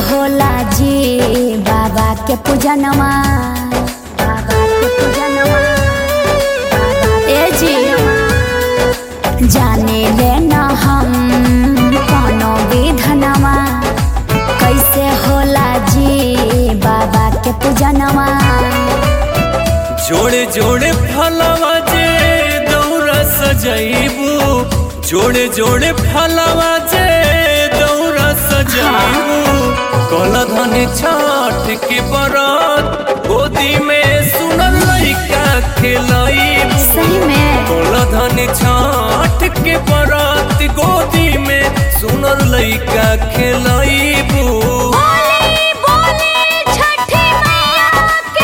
होला जी बाबा के पूजनवा बाबा के पूजनवा ए जी जाने ले न हम कोनो विधनवा कैसे होला जी बाबा के पूजनवा जोड़े जोड़े फलवा जे दौरा सजैबू जोड़े जोड़े फलवा जे दौरा सजैबू कल धन छठ के बरत गोदी में सुनल लइका खेलैबू सही में कल धन छठ के बरत गोदी में सुनल लइका खेलैबू बोली बोली छठी मैया की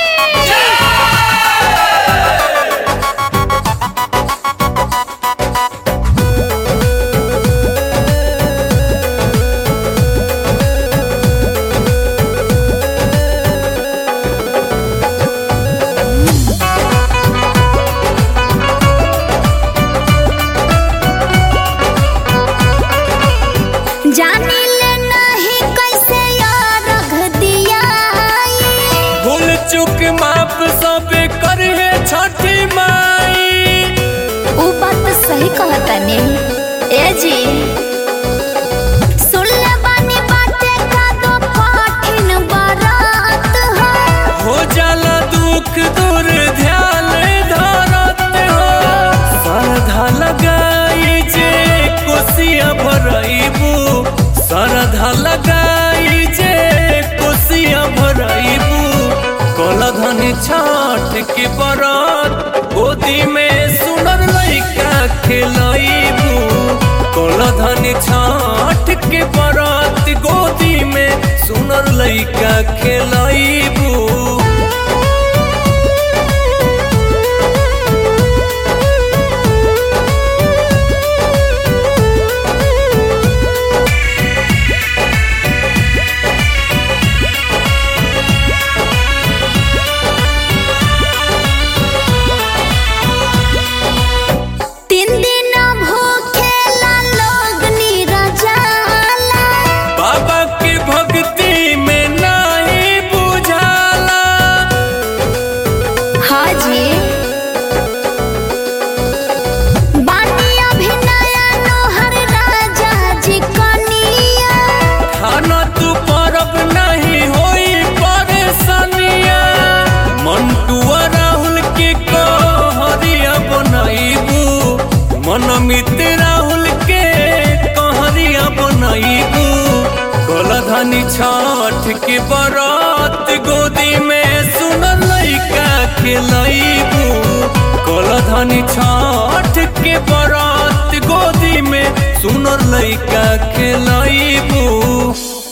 जानी ले नहीं कैसे यार रख दिया भूल चुक माप सब करे छठी माई उ बात तो सही कहता ने ए जी सुन ले बानी बाटे का दो कठिन बारात है हो जाला दुख दूर ध्यान धरत हो श्रद्धा लगाई जे कोसिया भरइबू श्रद्धा लगाई जे कोसिया भरइबू कल धन छठ के बरत गोदी में सुनर लइका खेलइबू कल धन छठ के बरत गोदी में सुनर लइका खेलइबू तीन दिन भूखेला लोग निरजाला बाबा के भक्ति में नहीं बुझाला हाँ जी बानी अभिनय नोहर राजा जी कनिया खाना तू परब नहीं होई परेशानिया मंटुआ राहुल के कहरिया बनैबू मन मित्र राहुल के कहरिया बनैबू गलधनी छठ के बरत गोदी में सुनल लइका खेलैबू गलधनी छठ के बरत गोदी में सुनल लइका खेलैबू